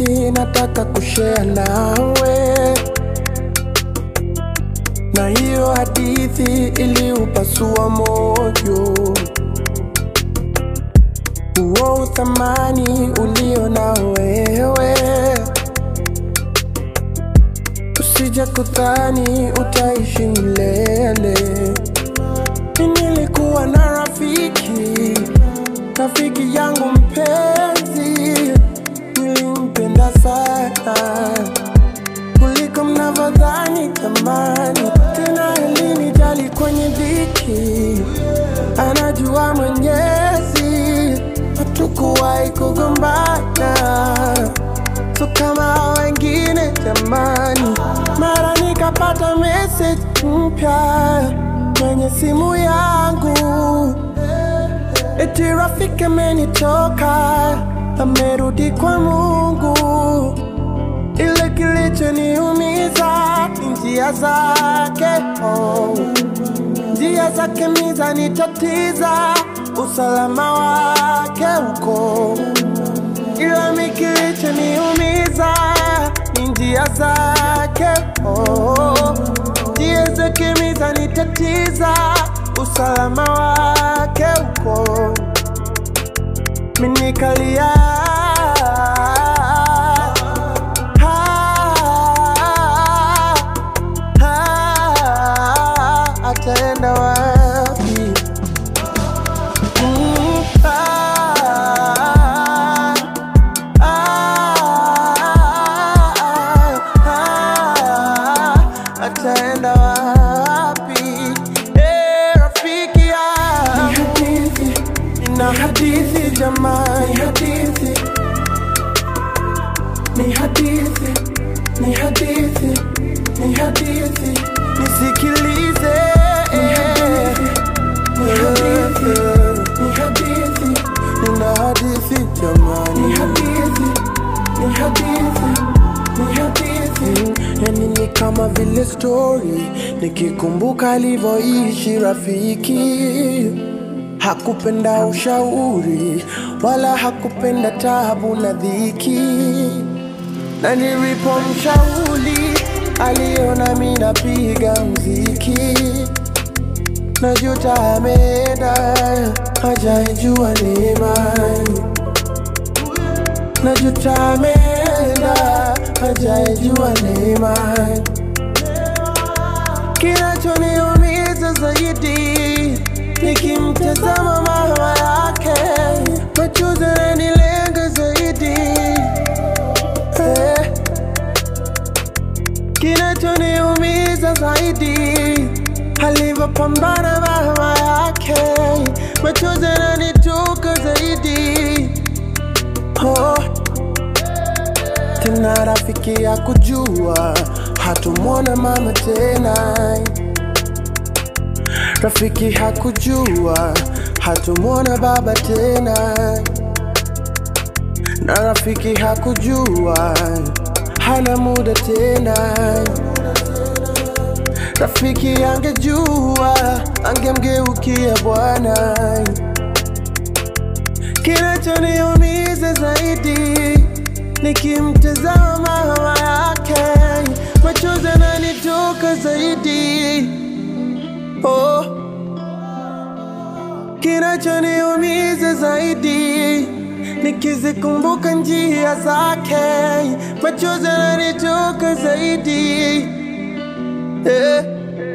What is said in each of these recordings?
hadithi nataka kushare nawe, na hiyo hadithi iliupasua moyo, huo uthamani ulio na wewe. Usije kudhani utaishi milele. Mimi nilikuwa na rafiki, rafiki yangu mpenzi, nilimpenda sana kuliko mnavyodhani jamani. Tena alinijali kwenye dhiki, anajua Mwenyezi, hatukuwahi kugombana so kama wengine jamani. Mara nikapata message mpya kwenye simu yangu, eti rafiki amenitoka, amerudi kwa Mungu. Ile kilichoniumiza ni njia zake, oh. njia zake mizanitatiza, usalama wake uko ila mi kilichoniumiza ni njia zake, oh. njia zake mizanitatiza, usalama wake uko minikalia ataenda wapi? Mm, ah, ataenda wapi? Eh, rafiki yangu, nina hadithi jamani, hadithi ni hadithi, ni hadithi, ni hadithi, nisikilize. Ni hadithi, ni hadithi, nina hadithi jamani, ni hadithi, ni hadithi, ni hadithi. Yani ni kama vile story, nikikumbuka alivyoishi rafiki Hakupenda ushauri wala hakupenda tabu na dhiki, na nilipomshauri aliona mi napiga mziki. Najuta ameenda hajaijua neema, najuta ameenda hajaijua neema. Kinachoniumiza zaidi nikimtazama mama yake, machozi yananilenga zaidi eh. Kinachoniumiza zaidi alivyopambana mama yake, machozi yananitoka zaidi oh. Tena rafiki ya kujua hatumwona mama tena Rafiki hakujua hatumwona baba tena, na rafiki hakujua hana muda tena. Rafiki angejua angemgeukia Bwana. Kinachoniumiza zaidi nikimtazama mama yake, machozi yananitoka zaidi oh. Kinachoniumiza zaidi nikizikumbuka njia zake, machozi yananitoka zaidi eh.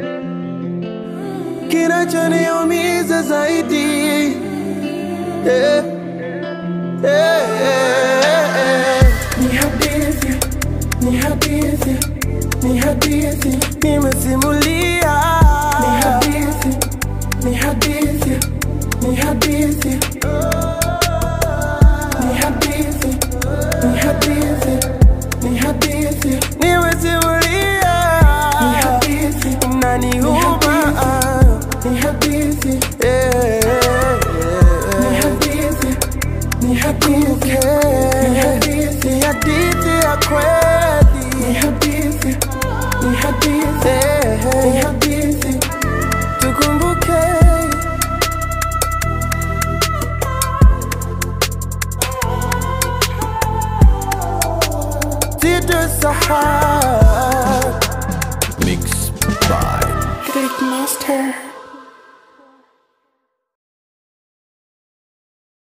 Kinachoniumiza zaidi eh. Eh, eh, eh. Ni hadithi, ni hadithi, ni hadithi nimesimulia. Ni hadithi, ni hadithi, ni hadithi, ni hadithi, ni hadithi, ni hadithi nimesimulia. Ni hadithi, inaniuma. Ni hadithi, eh, eh, eh. Ni hadithi, ni hadithi, ni hadithi, ni hadithi ya kweli. Ni hadithi, ni hadithi, ni hadithi, tukumbuke. sitosahau. Mixed by Click Master.